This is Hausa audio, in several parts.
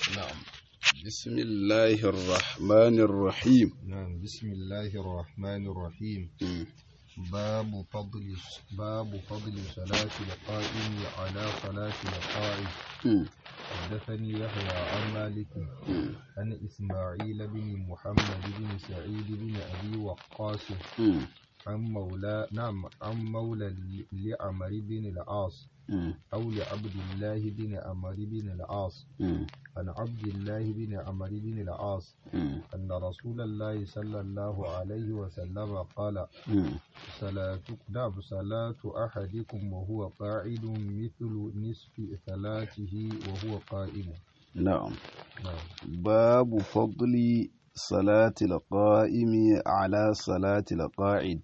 نعم بسم الله الرحمن الرحيم نعم بسم الله الرحمن الرحيم باب فضل باب فضل صلاة القائم على صلاة القائد حدثني يحيى عن مالك عن إسماعيل بن محمد بن سعيد بن أبي وقاص عن مولى نعم عن مولى لعمر بن العاص أو لعبد الله بن عمر بن العاص عن عبد الله بن عمر بن العاص أن رسول الله صلى الله عليه وسلم قال صلاة نعم صلاة أحدكم وهو قاعد مثل نصف صلاته وهو قائم نعم نعم باب فضل صلاة القائم على صلاة القاعد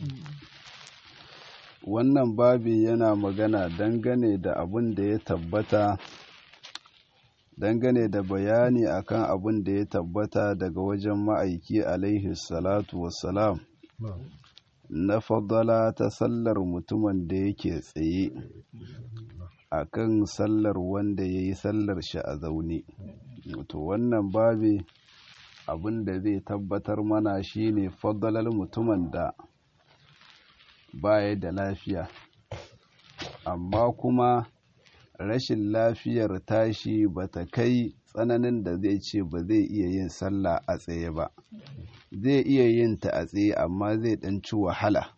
wannan babi yana magana dangane da abin da ya tabbata dangane da bayani akan abin da ya tabbata daga wajen ma'aiki alaihi salatu wassalam نعم na fadala ta sallar mutumin da yake tsaye akan sallar wanda ya yi sallar shi a zaune to wannan babi abin da zai tabbatar mana shine fadalar mutumin da baya da lafiya amma kuma rashin lafiyar tashi bata kai tsananin da zai ce ba zai iya yin sallah a tsaye ba zai iya yin ta a tsaye amma zai ɗan ci wahala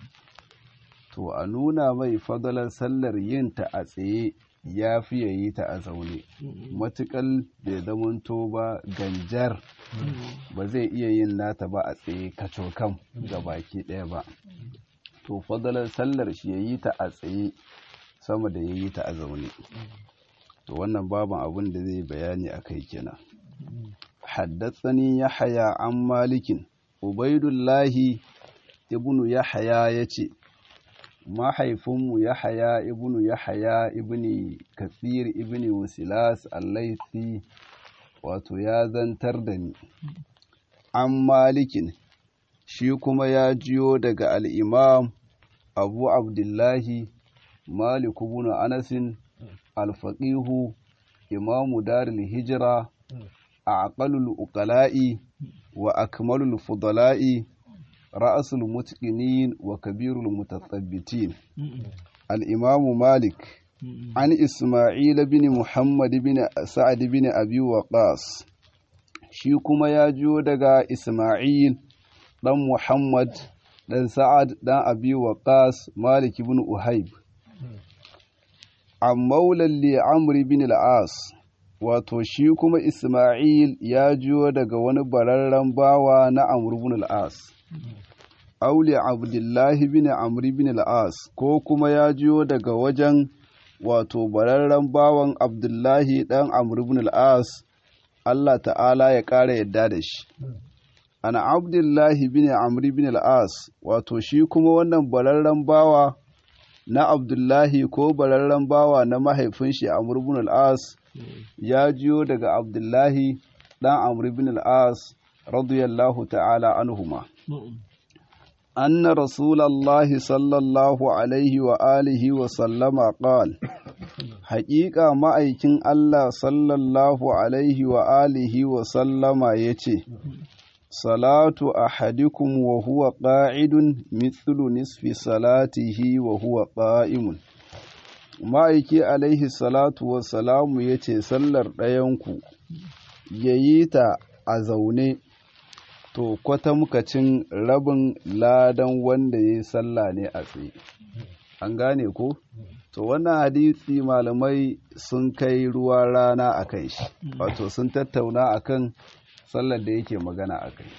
to a nuna mai fadalar sallar yin ta a tsaye ya fi ya yi ta a zaune matuƙal bai zamanto ba ganjar ba zai iya yin nata ba a tsaye kacokam ga baki ɗaya ba to fadalar sallar shi ya yi ta a tsaye sama da ya yi ta a zaune to wannan baban abin da zai bayani a kai kenan haddatsani yahaya an malikin ubaidullahi ibnu yahaya ya ce mahaifinmu yahaya ibnu yahaya ibni kasir ibni wasilas allaisi wato ya zantar da ni an malikin shi kuma ya jiyo daga al'imam abu abdullahi malik ibn anasin alfaƙihu imamu daril hijira a aƙalul uƙala'i wa akmalul fudala'i ra'asul mutqinin wa kabirul mutathabbitin al-imamu malik an isma'il bin muhammad bin sa'ad bin abi waqas shi kuma ya jiyo daga isma'il dan muhammad dan sa'ad dan abi waqas malik ibn uhayb an maulan li amr bin al-as wato shi kuma isma'il ya jiyo daga wani bararren bawa na amr ibn al-as auli abdullahi bin amr bin al-as ko kuma ya jiyo daga wajen wato bararren bawan abdullahi dan amr ibn al-as Allah ta'ala ya ƙara yadda da shi ana abdullahi bin amr bin al-as wato shi kuma wannan bararren bawa na abdullahi ko bararren bawa na mahaifin shi amr bin al-as ya jiyo daga abdullahi dan amr bin al-as radiyallahu ta'ala anhuma أن رسول الله صلى الله عليه وآله وسلم قال حقيقة ما أيكن الله صلى الله عليه وآله وسلم يتي صلاة أحدكم وهو قاعد مثل نصف صلاته وهو قائم ma'aiki alaihi salatu wassalamu ya ce sallar ɗayanku ya yi ta a zaune to kwatamkacin rabin ladan wanda ya yi sallah ne a tsaye an gane ko to wannan hadisi malamai sun kai ruwa rana a kan shi wato sun tattauna a kan sallar da yake magana a kai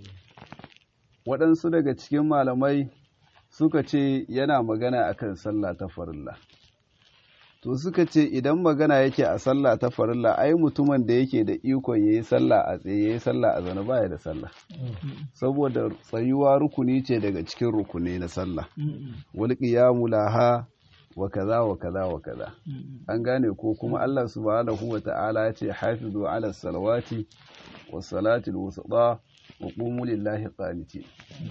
waɗansu daga cikin malamai suka ce yana magana a kan sallah ta farilla to suka ce idan magana yake a sallah ta farilla ai mutumin da yake da ikon ya yi sallah a tsaye ya yi sallah a zaune baya da sallah saboda tsayuwa rukuni ce daga cikin rukuni na sallah wal qiyamu laha wa kaza wa kaza wa kaza an gane ko kuma Allah subhanahu wa ta'ala ya ce hafizu ala salawati was salatil wusta wa qumu lillahi qanitin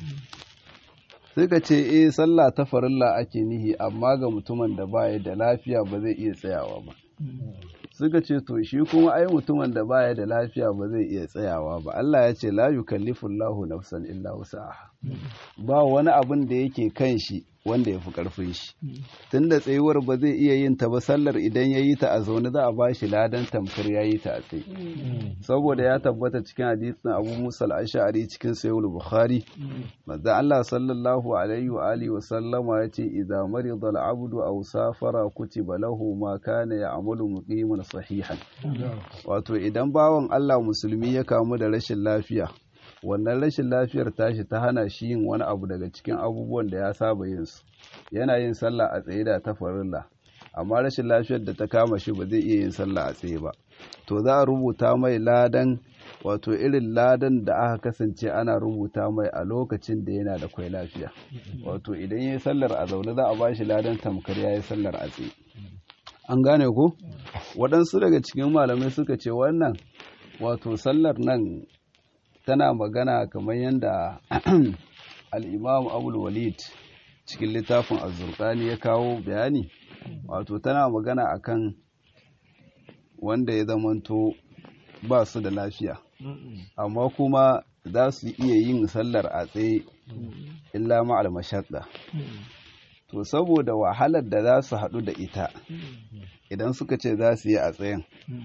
suka ce eh sallah ta farilla ake nihi amma ga mutumin da baya da lafiya ba zai iya tsayawa ba suka ce to shi kuma ai mutumin da baya da lafiya ba zai iya tsayawa ba Allah ya ce la yukallifullahu nafsan illa wusaha ba wani abin da yake kan shi wanda ya fi karfin shi tunda tsayuwar ba zai iya yin ta ba sallar idan ya yi ta a zaune za a ba shi ladan tamkar ya yi ta a tsaye saboda ya tabbata cikin hadisin Abu Musa al-Ash'ari cikin Sahih Bukhari manzo Allah sallallahu alaihi wa alihi wa sallama yace idza marida al-abdu aw safara kutiba lahu ma kana ya'malu muqiman sahihan wato idan bawan Allah musulmi ya kamu da rashin lafiya wannan rashin lafiyar tashi ta hana shi yin wani abu daga cikin abubuwan da ya saba yin su yana yin sallah a tsaye da ta farilla amma rashin lafiyar da ta kama shi ba zai iya yin sallah a tsaye ba to za a rubuta mai ladan wato irin ladan da aka kasance ana rubuta mai a lokacin da yana da kwai lafiya wato idan ya yi sallar a zaune za a ba shi ladan tamkar ya yi sallar a tsaye an gane ko waɗansu daga cikin malamai suka ce wannan wato sallar nan tana magana kamar yadda al'imam abul walid cikin littafin azurkani ya kawo bayani wato tana magana akan wanda ya zamanto ba su da lafiya amma kuma za su iya yin sallar a tsaye illa ma'al mashaɗa to saboda wahalar da za su haɗu da ita idan suka ce za su yi a tsayen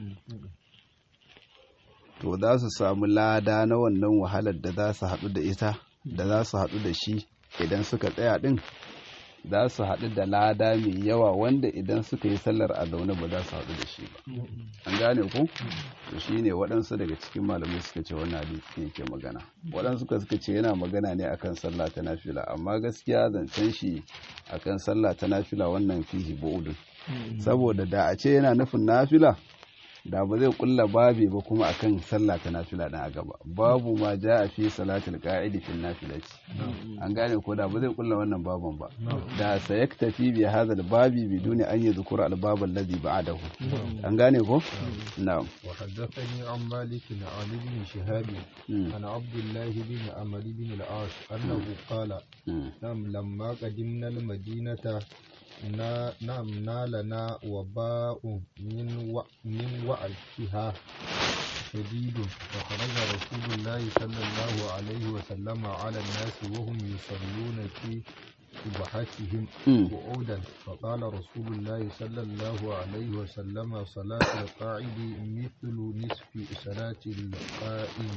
to za su samu lada na wannan wahalar da za su haɗu da ita da za su haɗu da shi idan suka tsaya ɗin za su haɗu da lada mai yawa wanda idan suka yi sallar a zaune ba za su haɗu da shi ba an gane ku to shi ne waɗansu daga cikin malamai suka ce wannan hadisi yake magana waɗansu suka suka ce yana magana ne akan sallah ta nafila amma gaskiya zancen shi akan sallah ta nafila wannan fihi bu'udun saboda da a ce yana nufin nafila da ba zai kulla babi ba kuma akan sallah ta nafila dan a gaba babu ma ja a fi salatul qa'idi fil nafilati an gane ko da ba zai kulla wannan baban ba da sayaktafi bi hadha babi biduni an yadhkura al bab alladhi ba'dahu an gane ko na'am wa haddathani an malik an ibn shihab an abdullah bin amr bin al-as annahu qala nam lamma qadimna al-madinata نعم نالنا وباء من و... من وعدها شديد فخرج رسول الله صلى الله عليه وسلم على الناس وهم يصلون في سبحتهم قعودا فقال رسول الله صلى الله عليه وسلم صلاة القاعد مثل نصف صلاة القائم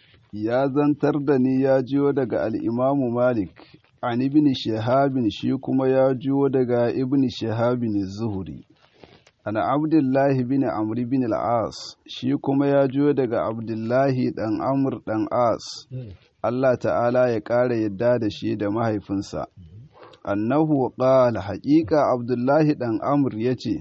ya zantar da ni ya jiyo daga al'imamu Malik, an ibn Shahabin shi kuma ya jiyo daga ibn Shahabin Zuhuri. Ana Abdullahi bin Amri bin al'as, shi kuma ya jiyo daga Abdullahi ɗan Amr ɗan As, Allah ta'ala ya ƙara yadda da shi da mahaifinsa. Annahu ƙala haƙiƙa Abdullahi ɗan Amr ya ce,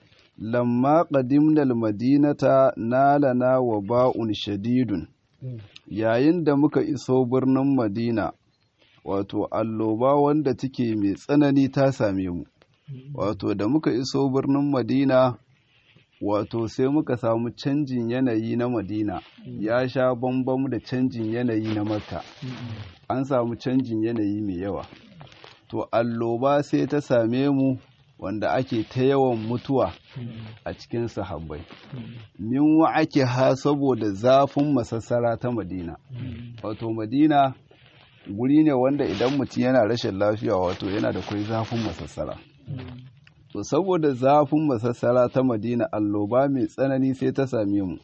Lamma ƙadimnal madinata nalana wa ba'un shadidun. yayin da muka iso birnin madina wato alloba wanda take mai tsanani ta same mu wato da muka iso birnin madina wato sai muka samu canjin yanayi na madina ya sha bambam da canjin yanayi na makka an samu canjin yanayi mai yawa to alloba sai ta same mu wanda ake ta yawan mutuwa a cikin sahabbai min wa ake ha saboda zafin masassara ta madina wato madina guri ne wanda idan mutum yana rashin lafiya wato yana da kwai zafin masassara to saboda zafin masassara ta madina alloba mai tsanani sai ta same mu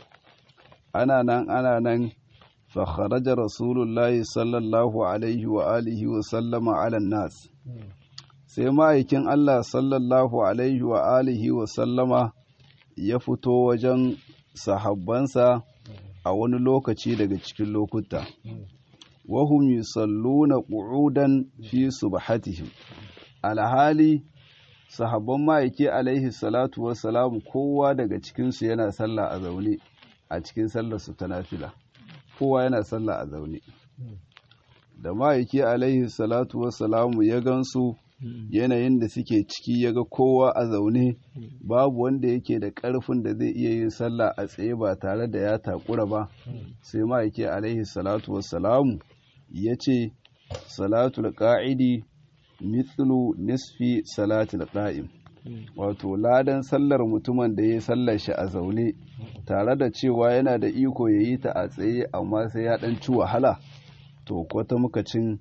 ana nan ana nan فخرج رسول الله صلى الله عليه وآله وسلم على الناس sai ma'aikin Allah sallallahu Alaihi wa alihi wa sallama ya fito wajen sahabbansa a wani lokaci daga cikin lokuta. Wahum yusalluna qu'udan fi subhatihim alhali sahabban ma'aiki alaihi salatu wassalamu kowa daga cikinsu yana sallah a zaune a cikin sallarsu ta nafila kowa yana sallah a zaune da ma'aiki alaihi salatu wassalamu ya gansu yanayin da suke ciki ya ga kowa a zaune babu wanda yake da ƙarfin da zai iya yin sallah a tsaye ba tare da ya takura ba sai ma'aiki alaihi salatu wassalamu ya ce salatul ƙa'idi mithlu nisfi salatul ƙa'im wato ladan sallar mutumin da ya sallar shi a zaune tare da cewa yana da iko ya yi ta a tsaye amma sai ya dan ci wahala to kwata muka cin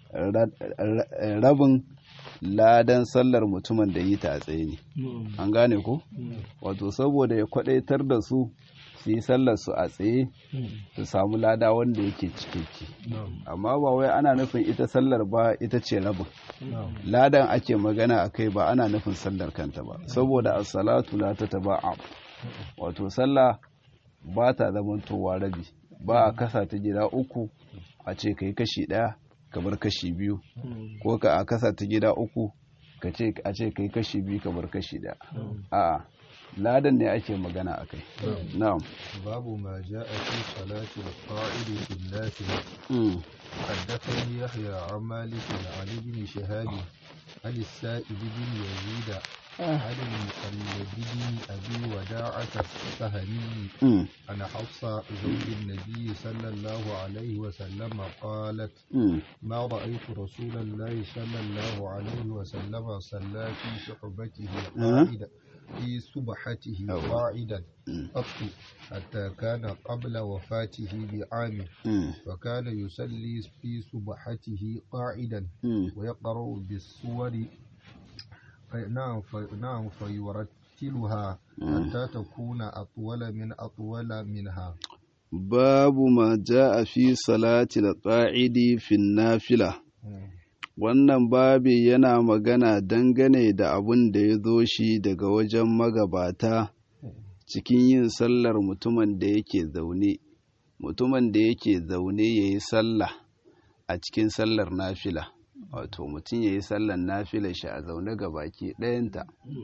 rabin ladan sallar mutumin da yi ta a tsaye ne an gane ko wato saboda ya kwadaitar da su su yi sallar su a tsaye su samu lada wanda yake cikakke amma ba wai ana nufin ita sallar ba ita ce rabin ladan ake magana a kai ba ana nufin sallar kanta ba saboda as-salatu la tataba'a wato sallah ba ta zamantowa rabi ba a kasa ta gida uku a ce kai kashi ɗaya kamar kashi biyu ko ka a kasa ta gida uku ka ce a ce kai kashi biyu kamar kashi ɗaya a ladan ne ake magana a kai na'am babu ma ja'a fi salati al-qa'id fi an-nafila حدثني يحيى عن مالك عن ابن شهاب عن السائب بن يزيد عن المقلد بن ابي وداعة السهمي عن حفصة زوج النبي صلى الله عليه وسلم قالت ما رأيت رسول الله صلى الله عليه وسلم صلى في صحبته قائدا في سبحته قاعدا قط حتى كان قبل وفاته بعام وكان يصلي في سبحته قاعدا ويقرأ بالسور نعم نعم فيرتلها حتى تكون أطول من أطول منها باب ما جاء في صلاة القاعد في النافلة wannan babi yana magana dangane da abun da ya zo shi daga wajen magabata cikin yin sallar mutumin da yake zaune mutumin da yake zaune ya yi sallah a cikin sallar nafila wato mutum ya yi sallar nafila shi a zaune ga baki ɗayanta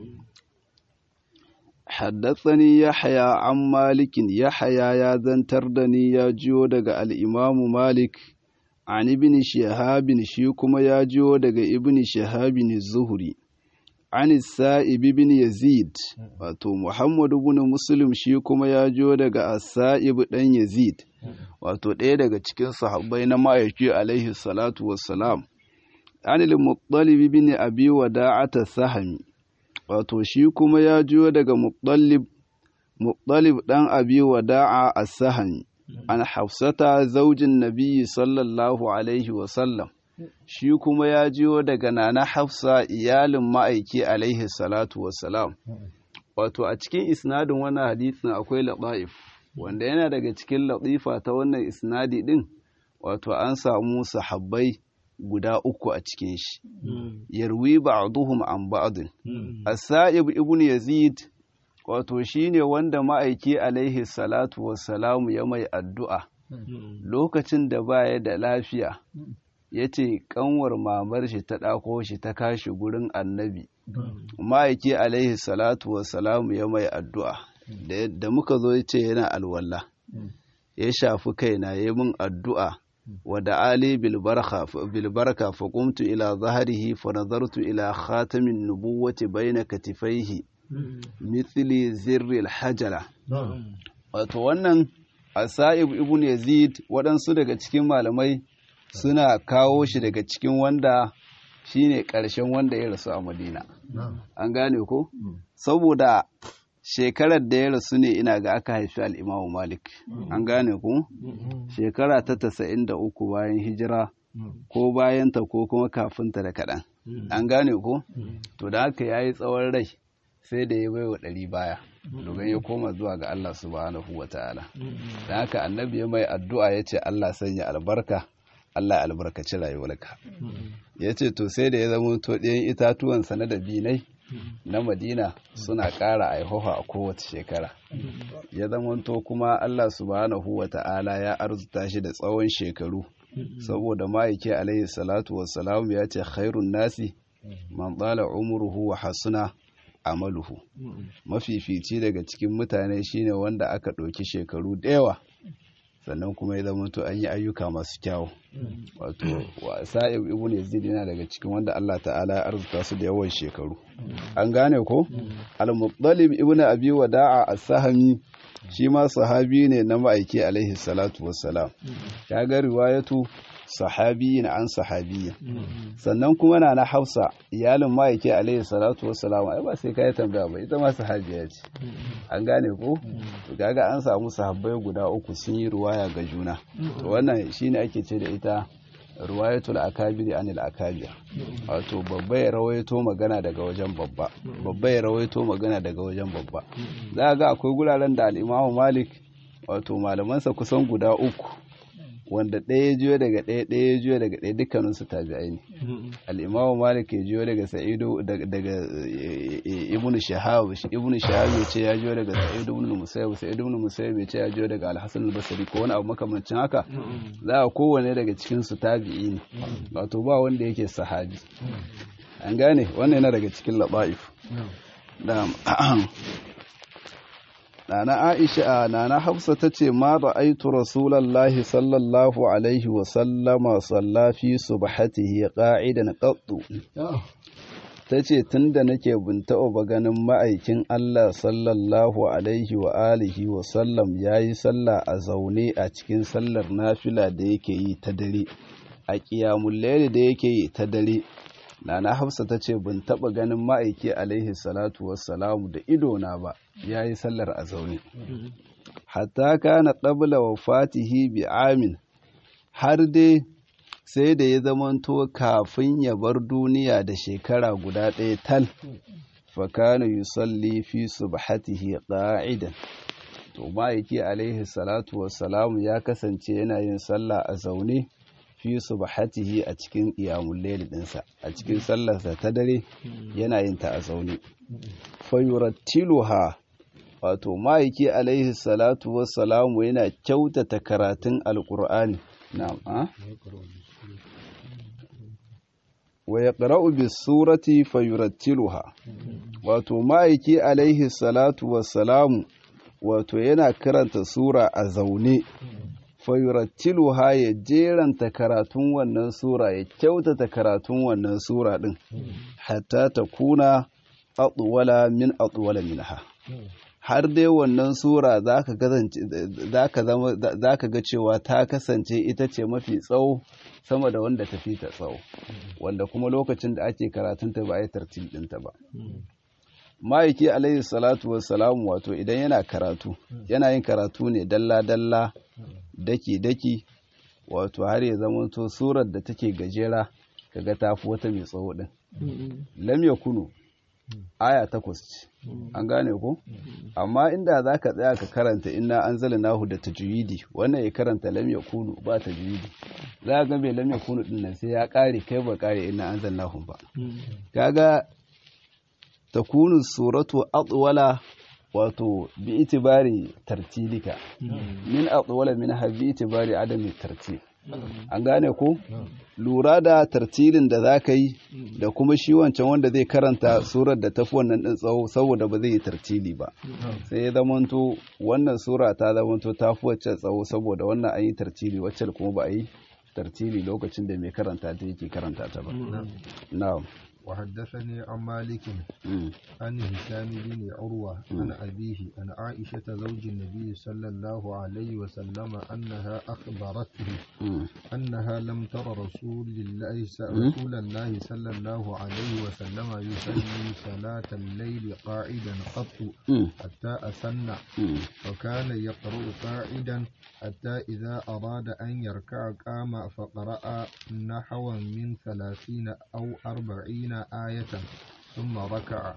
haddatsani yahya an malikin yahya ya zantar da ni ya jiyo daga al'imamu malik an ibn shahabin shi kuma ya jiyo daga ibn shahabin zuhuri an sa'ib ibn yazid wato muhammadu ibn muslim shi kuma ya jiyo daga sa'ib dan yazid wato ɗaya daga cikin sahabbai na ma'aiki alaihi salatu wassalam an al-muttalib ibn abi wada'ata sahami wato shi kuma ya jiyo daga muttalib muttalib dan abi wada'a as-sahami an hafsata zaujin nabiyyi sallallahu alaihi wasallam shi kuma ya jiyo daga nana hafsa iyalin ma'aiki alaihi salatu wasalam wato a cikin isnadin wannan hadisin akwai laɗa'if wanda yana daga cikin latifa ta wannan isnadi din wato an samu sahabbai guda uku a cikin shi yarwi ba'duhum an ba'din as-sa'ib ibn yazid wato shine wanda ma'aiki alaihi salatu wassalamu ya mai addu'a lokacin da baya da lafiya ya ce kanwar mamar shi ta ɗako shi ta kashi gurin annabi ma'aiki alaihi salatu wassalamu ya mai addu'a da muka zo ya ce yana alwala ya shafi kaina ya min addu'a wada ali bilbarka fa qumtu ila zahrihi fa nazartu ila khatamin nubuwati baina katifaihi mithli zirril hajala wato wannan asa'ib ibn yazid waɗansu daga cikin malamai suna kawo shi daga cikin wanda shine ƙarshen wanda ya rasu a madina an gane ko saboda shekarar da ya rasu ne ina ga aka haifi al'imamu malik an gane ku shekara ta tasa'in da uku bayan hijira ko bayanta ko kuma kafinta da kaɗan an gane ku to da haka ya yi tsawon rai sai da ya bai wa ɗari baya domin ya koma zuwa ga Allah subhanahu wa ta'ala da haka annabi ya mai addu'a ya ce Allah sanya albarka Allah ya albarkaci rayuwarka ya ce to sai da ya zama to ɗayan itatuwansa na dabinai na madina suna ƙara aihoha a kowace shekara ya zamanto kuma Allah subhanahu wa ta'ala ya arzuta shi da tsawon shekaru saboda ma'aiki alaihi salatu wassalamu ya ce khairun nasi man tsala umuruhu wa hasuna amaluhu mafifici daga cikin mutane shine wanda aka ɗauki shekaru da yawa sannan kuma ya zama to an yi ayyuka masu kyawu wato wa sa'ib ibn yazid yana daga cikin wanda Allah ta'ala ya arzuta su da yawan shekaru an gane ko al-muttalib ibn abi wada'a as-sahmi shi ma sahabi ne na ma'aiki alaihi salatu wassalam ya ga riwayatu sahabiyin an sahabiyin sannan kuma na na hafsa iyalin ma'aiki alaihi salatu wassalam ai ba sai kai tambaya ba ita ma sahabiya ce an gane ko to kaga an samu sahabbai guda uku sun yi ruwaya ga juna to wannan shine ake ce da ita ruwayatul akabiri anil akabir wato babba ya rawaito magana daga wajen babba babba ya rawaito magana daga wajen babba za ga akwai guraren da al'imamu malik wato malamansa kusan guda uku wanda ɗaya ya jiyo daga ɗaya ɗaya ya jiyo daga ɗaya dukkaninsu tabi'ai ne al'imamu malik ya jiyo daga sa'idu daga ibnu shahab ibnu shahab ya ce ya jiyo daga sa'idu ibnu musayyib sa'idu ibnu musayyib ya ce ya jiyo daga al-hasan al-basri ko wani abu makamancin haka za a kowane daga cikin su tabi'i ne wato ba wanda yake sahabi an gane wannan yana daga cikin laba'if Nana Aisha Nana Hafsa ta ce ma ra'aitu Rasulullahi sallallahu alaihi wa sallama salla fi subhatihi qa'idan qattu ta ce tunda nake bin taɓa ba ganin ma'aikin Allah sallallahu alaihi wa alihi wa sallam yayi sallah a zaune a cikin sallar nafila da yake yi ta dare a qiyamul layli da yake yi ta dare Nana Hafsa ta ce bin taɓa ganin ma'aiki alaihi salatu wassalamu da idona ba ya yi sallar a zaune. Hatta kana ƙabla wa fatihi bi amin har dai sai da ya zamanto kafin ya bar duniya da shekara guda ɗaya tal. Fakana yusalli fi subhatihi ƙa'idan. To ma'aiki alaihi salatu wassalamu ya kasance yana yin sallah a zaune. fi subhatihi a cikin qiyamul layl dinsa a cikin sallarsa ta dare yana yin ta a zaune fayurattiluha wato ma'aiki alaihi salatu wassalamu yana kyautata karatun alqur'ani na'am a wa yaqra'u bis surati fayurattiluha wato ma'aiki alaihi salatu wassalamu wato yana karanta sura a zaune fayurattiluha ya jeranta karatun wannan sura ya kyautata karatun wannan sura din hatta ta kuna atwala min atwala minha har dai wannan sura za ka ga cewa ta kasance ita ce mafi tsawo sama da wanda ta fi ta tsawo wanda kuma lokacin da ake karatunta ba a yi tartil ɗinta ba ma'aiki alaihi salatu wassalamu wato idan yana karatu yana yin karatu ne dalla-dalla daki-daki wato har ya zamanto surar da take gajera kaga tafi wata mai tsawo din lam yakunu aya takwas ce an gane ko amma inda za ka tsaya ka karanta inna an zala nahu da tajwidi wannan ya karanta lam yakunu ba tajwidi za ga mai lam yakunu din nan sai ya kare kai ba kare inna an zala nahu ba kaga takunu suratu atwala wato bi itibari tartilika min atwala minha bi itibari adami tartil an gane ko lura da tartilin da za ka yi da kuma shi wancan wanda zai karanta surar da tafi wannan ɗin tsawo saboda ba zai yi tartili ba sai ya zamanto wannan sura ta zamanto ta fi wacce tsawo saboda wannan an yi tartili wacce kuma ba a yi tartili lokacin da mai karanta ta yake karanta ta ba na'am وحدثني عن مالك عن هشام بن عروة عن أبيه عن عائشة زوج النبي صلى الله عليه وسلم أنها أخبرته أنها لم تر رسول الله رسول الله صلى الله عليه وسلم يصلي صلاة الليل قاعدا قط حتى أسن وكان يقرأ قاعدا حتى إذا أراد أن يركع قام فقرأ نحوا من ثلاثين أو أربعين آية ثم ركع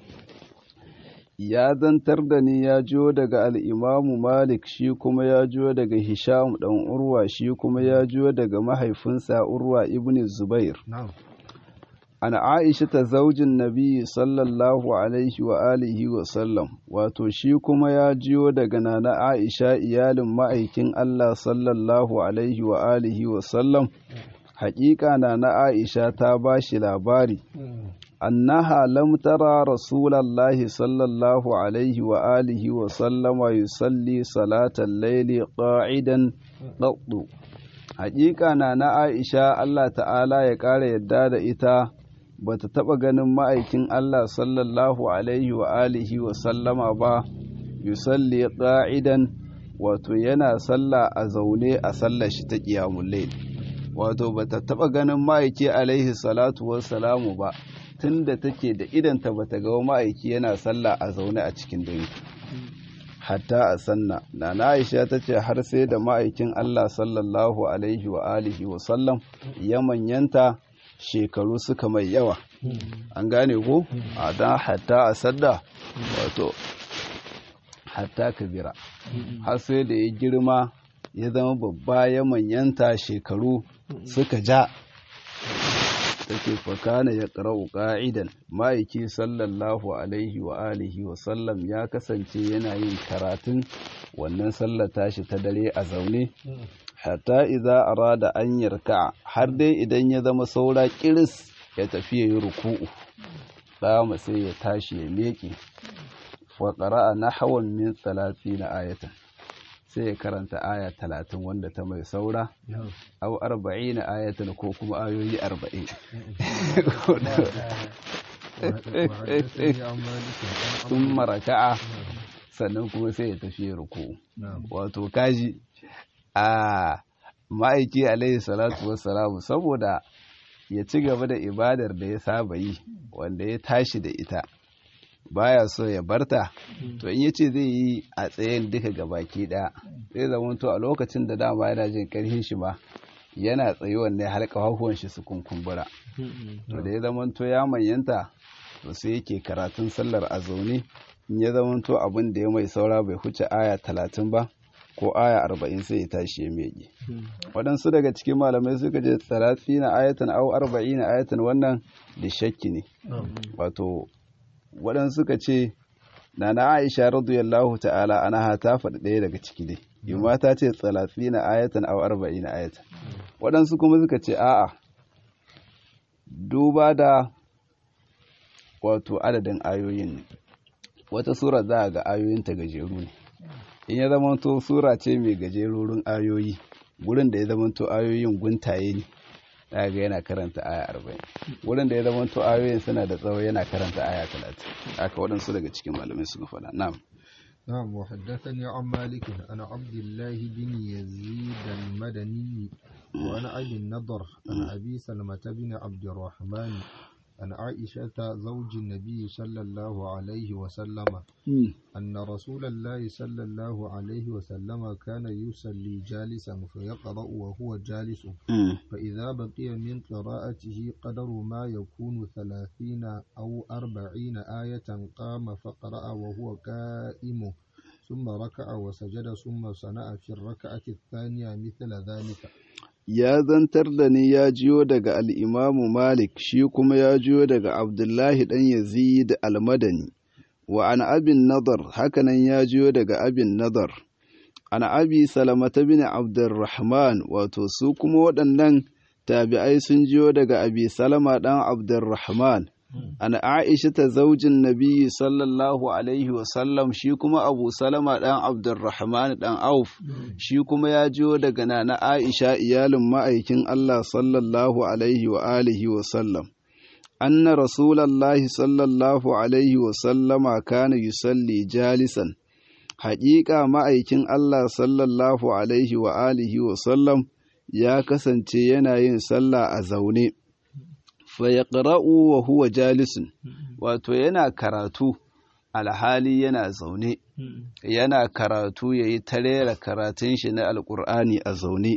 ya zantar da ni ya jiyo daga al'imamu Malik shi kuma ya jiyo daga Hisham ɗan Urwa shi kuma ya jiyo daga mahaifinsa Urwa ibn Zubair. An Aisha ta zaujin Nabi sallallahu Alaihi wa alihi wa sallam, wato shi kuma ya jiyo daga nana Aisha iyalin ma'aikin Allah sallallahu Alaihi wa alihi wa sallam, haƙiƙa nana Aisha ta ba shi labari. أنها لم ترى رسول الله صلى الله عليه وآله وسلم يصلي صلاة الليل قاعدا قط حقيقة أنا عائشة الله تعالى يقال يداد إتا bata taɓa ganin ma'aikin Allah sallallahu alaihi wa alihi wa sallama ba yusalli qa'idan wato yana sallah a zaune a sallar shi ta qiyamul layl wato bata taba ganin ma'aiki alaihi salatu wassalamu ba tunda take da idanta bata ga ma'aiki yana sallah a zaune a cikin dare hatta a sanna na Aisha ta ce har sai da ma'aikin Allah sallallahu alaihi wa alihi wa sallam ya manyanta shekaru suka mai yawa an gane ko a dan hatta a sadda wato hatta kabira har sai da ya girma ya zama babba ya manyanta shekaru suka ja take fakana ya ƙara'u ƙa'idan ma'aiki sallallahu alaihi wa alihi wa sallam ya kasance yana yin karatun wannan sallar tashi ta dare a zaune hatta idza arada an yarka har dai idan ya zama saura kiris ya tafi ya yi ruku'u dama sai ya tashi ya miƙe wa qara'a nahwan min 30 ayatan sai ya karanta aya talatin wanda ta mai saura au arba'in ayatan ko kuma ayoyi arba'in sun maraka'a sannan kuma sai ya tafi ruku wato kaji a ma'aiki alaihi salatu wassalamu saboda ya ci gaba da ibadar da ya saba yi wanda ya tashi da ita baya so ya barta to in yace zai yi a tsayen duka gabaki daya zai zama to a lokacin da dama yana jin karfin shi ma yana tsayi wanne har kafafuwan shi su kunkumbura to da ya zama to ya manyanta to sai yake karatun sallar a zaune in ya zama to abin da ya mai saura bai huce aya talatin ba ko aya arba'in sai ya tashi ya mege waɗansu daga cikin malamai suka je talatin na ayatan au arba'in na ayatan wannan da shakki ne wato waɗansu suka ce na na aisha radiyallahu ta'ala ana ta faɗi ɗaya daga ciki dai yamma ta ce tsalatsi na ayatan aw arba'i na ayatan waɗansu kuma suka ce a'a duba da wato adadin ayoyin ne wata sura za a ga ayoyinta gajeru ne in ya zamanto sura ce mai gajerurun ayoyi gurin da ya zamanto ayoyin guntaye ne ga yana karanta aya arba'in wurin da ya zama to ayoyin suna da tsawo yana karanta aya talatin aka waɗansu daga cikin malamai suka faɗa na'am نعم وحدثني عن مالك عن عبد الله بن يزيد المدني وعن أبي النضر عن أبي سلمة بن عبد الرحمن عن عائشة زوج النبي صلى الله عليه وسلم أن رسول الله صلى الله عليه وسلم كان يصلي جالسا فيقرأ وهو جالس فإذا بقي من قراءته قدر ما يكون ثلاثين أو أربعين آية قام فقرأ وهو قائم ثم ركع وسجد ثم صنع في الركعة الثانية مثل ذلك ya zantar da ni ya jiyo daga al'imamu Malik shi kuma ya jiyo daga Abdullahi ɗan Yazid al-Madani, wa an abin nadar hakanan ya jiyo daga abin nadar, an abi salamata bin Abdurrahman wato su kuma waɗannan tabi'ai sun jiyo daga abi salama ɗan Abdurrahman. an aisha ta zaujin nabi sallallahu alaihi wasallam shi kuma abu salama ɗan abdurrahman ɗan auf shi kuma ya jiyo daga nana aisha iyalin ma'aikin allah sallallahu alaihi wa alihi wasallam anna rasulallahi sallallahu alaihi wasallama kana yusalli jalisan haƙiƙa ma'aikin allah sallallahu alaihi wa alihi wasallam ya kasance yana yin sallah a zaune fayaƙra'u wa huwa jalisun wato yana karatu alhali yana zaune yana karatu ya yi tarera karatun shi na alƙur'ani a zaune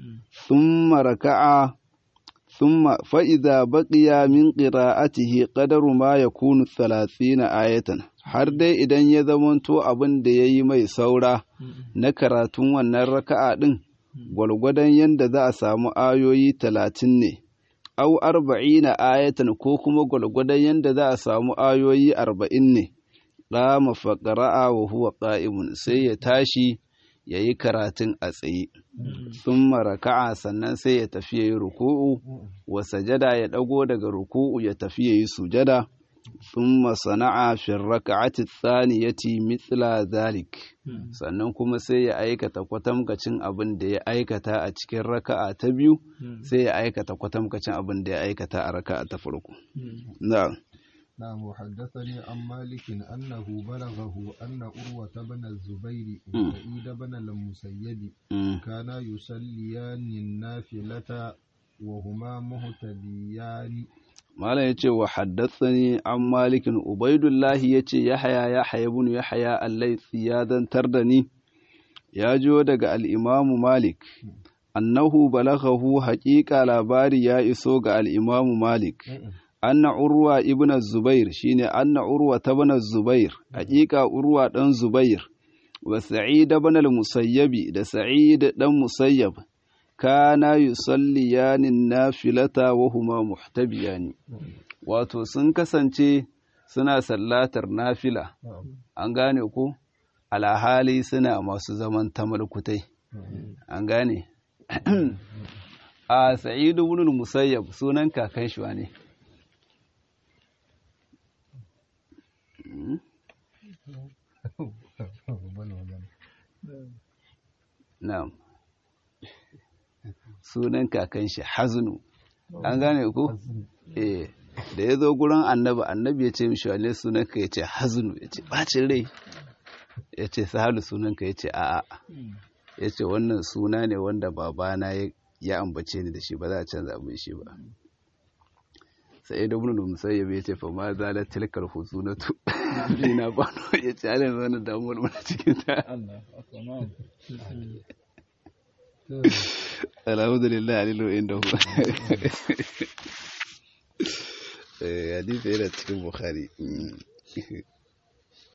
thumma raka'a thumma fa'iza baƙiya min ƙira'atihi ƙadaru ma ya kunu na ayatan har dai idan ya zamanto abin da ya yi mai saura na karatun wannan raka'a ɗin gwalgwadon yadda za a samu ayoyi talatin ne au arba'ina ayatan ko kuma gwalgwadon yadda za a samu ayoyi arba'in ne ƙama faƙara'a wa huwa ƙa'imun sai ya tashi ya yi karatun a tsaye sun maraka'a sannan sai ya tafi ya yi ruku'u wa sajada ya ɗago daga ruku'u ya tafi ya yi sujada sun masana'a fin raka'ati tsaniyati mithla zalik sannan kuma sai ya aikata kwatamkacin abin da ya aikata a cikin raka'a ta biyu sai ya aikata kwatamkacin abin da ya aikata a raka'a ta farko na'am نعم وحدثني عن مالك أنه بلغه أن أروة بن الزبير وسعيد بن المسيب كانا يصليان النافلة وهما مهتديان Malam ya ce wa haddatsani an malikin Ubaidullahi ya ce Yahaya Yahaya ibn Yahaya Allaisi ya zantar da ni ya jo daga al'imamu Malik annahu balaghahu haƙiƙa labari ya iso ga al'imamu Malik anna urwa ibn Zubair shine anna urwa ibn Zubair haƙiƙa urwa ɗan Zubair wa Sa'id ibn al-Musayyabi da Sa'id ɗan Musayyab kana yusalliyani nafilata wa huma muhtabiyani wato sun kasance suna sallatar nafila an gane ko alhali suna masu zaman tamalkutai an gane a sa'idu ibn musayyab sunan kakan shi ne na'am sunan kakan shi haznu an gane ku eh da ya zo gurin annabi annabi ya ce mishi wane sunan ka ya ce haznu ya ce bacin rai ya ce sahalu sunan ka ya ce a'a ya ce wannan suna ne wanda babana ya ambace ni da shi ba za a canza min shi ba sai da ibn musayyib ya ce fa ma zalat tilkal huzunatu ina ba ya ce alin wannan damuwar mana cikin ta alhamdulillah alilu inda hu hadisi yana cikin bukhari